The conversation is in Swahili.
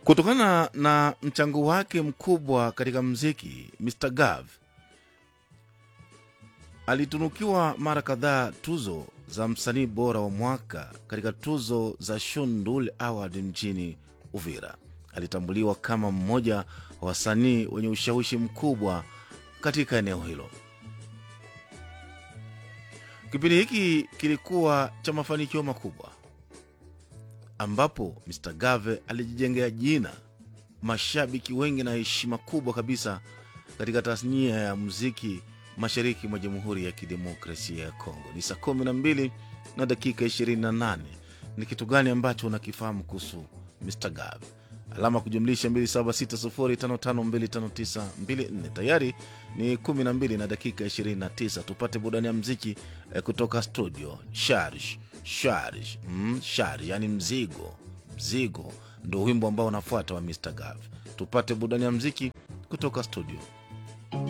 Kutokana na mchango wake mkubwa katika mziki, Mr Gav alitunukiwa mara kadhaa tuzo za msanii bora wa mwaka katika tuzo za Shundul Award mjini Uvira. Alitambuliwa kama mmoja wa wasanii wenye ushawishi mkubwa katika eneo hilo. Kipindi hiki kilikuwa cha mafanikio makubwa, ambapo Mr Gave alijijengea jina, mashabiki wengi na heshima kubwa kabisa katika tasnia ya muziki mashariki mwa Jamhuri ya Kidemokrasia ya Kongo. Ni saa kumi na mbili na dakika 28. Ni kitu gani ambacho unakifahamu kuhusu Mr Gav? Alama kujumlisha 276055259254. Tayari ni 12 na dakika 29. Tupate burudani ya mziki eh, kutoka studio. Sharj sharj mm, sharj, yani mzigo mzigo, ndo wimbo ambao unafuata wa Mr Gav. Tupate burudani ya mziki kutoka studio.